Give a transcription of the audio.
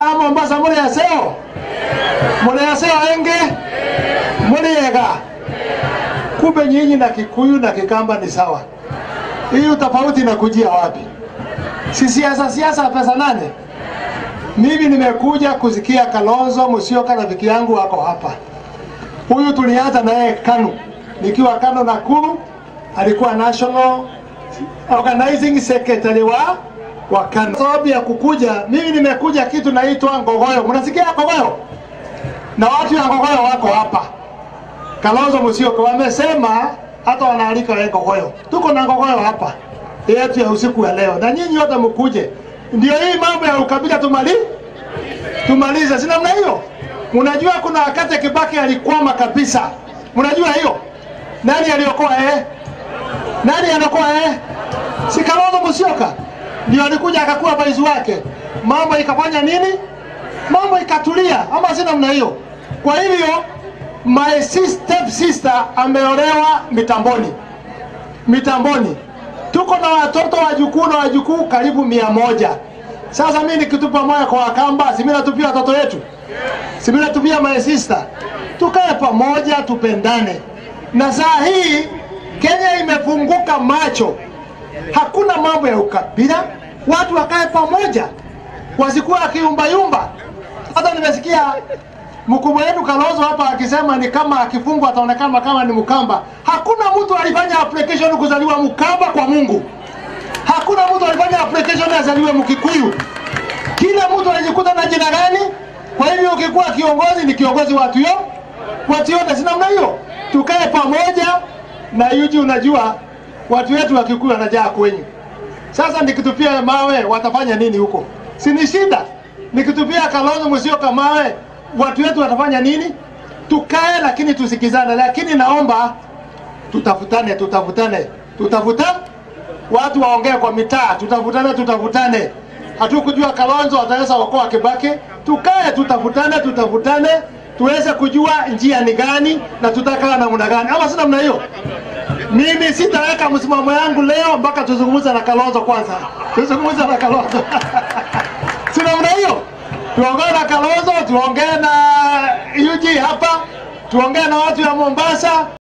Mombasa muri yaseo muri yaseo enge muri yega kumbe nyinyi na Kikuyu na Kikamba ni sawa. Hii utofauti inakujia wapi? Si siasa siasa pesa nane. Mimi nimekuja kusikia Kalonzo Musyoka rafiki yangu wako hapa. Huyu tulianza naye KANU, nikiwa KANU Nakuru, alikuwa national organizing secretary wa wa KANU. Sababu ya kukuja, mimi nimekuja kitu naitwa Ngogoyo. Mnasikia Ngogoyo? Na watu ya Ngogoyo wako hapa. Kalonzo Musyoka wamesema hata wanaalika wewe Ngogoyo. Tuko na Ngogoyo hapa yetu ya usiku wa leo, na nyinyi wote mkuje. Ndio hii mambo ya ukabila tumali tumalize, si namna hiyo. Mnajua kuna wakati Kibaki alikwama kabisa, mnajua hiyo. Nani aliokoa eh? Nani anakoa eh? Si Kalonzo Musyoka ndio alikuja akakuwa baizi wake, mambo ikafanya nini? Mambo ikatulia, ama si namna hiyo? Kwa hivyo my step sister ameolewa mitamboni, mitamboni. Tuko na watoto wajukuu na wajukuu karibu mia moja. Sasa mimi nikitupa moyo kwa Wakamba, si mimi natupia watoto wetu, si mimi natupia my sister. Tukae pamoja, tupendane. Na saa hii Kenya imefunguka macho, hakuna mambo ya ukabila, watu wakae pamoja, wasikuwa wakiumbayumba. Hata nimesikia mkubwa wetu Kalonzo hapa akisema ni kama akifungwa ataonekana kama ni Mkamba. Hakuna mtu alifanya application kuzaliwa Mkamba kwa Mungu. Hakuna mtu alifanya application azaliwe Mkikuyu. Kila mtu anajikuta na jina gani? Kwa hivyo ukikuwa kiongozi ni kiongozi watu yo watu yote, si namna hiyo. Tukae pamoja na yuji, unajua watu wetu wa Kikuyu wanajaa kwenyu. Sasa nikitupia mawe watafanya nini huko? Si ni shida. Nikitupia Kalonzo Musyoka mawe watu wetu watafanya nini? Tukae lakini tusikizane, lakini naomba tutafutane, tutafutane, tutafutane, watu waongee kwa mitaa, tutafutane, tutafutane. Hatukujua Kalonzo ataweza okoa Kibaki. Tukae, tutafutane, tutafutane, tuweze kujua njia ni gani na tutakaa namna gani, ama si namna hiyo. Mimi sitaweka msimamo yangu leo mpaka tuzungumze na Kalonzo kwanza, tuzungumze na Kalonzo si namna hiyo tuongee na Kalonzo, tuongee na UG hapa, tuongee na watu ya Mombasa.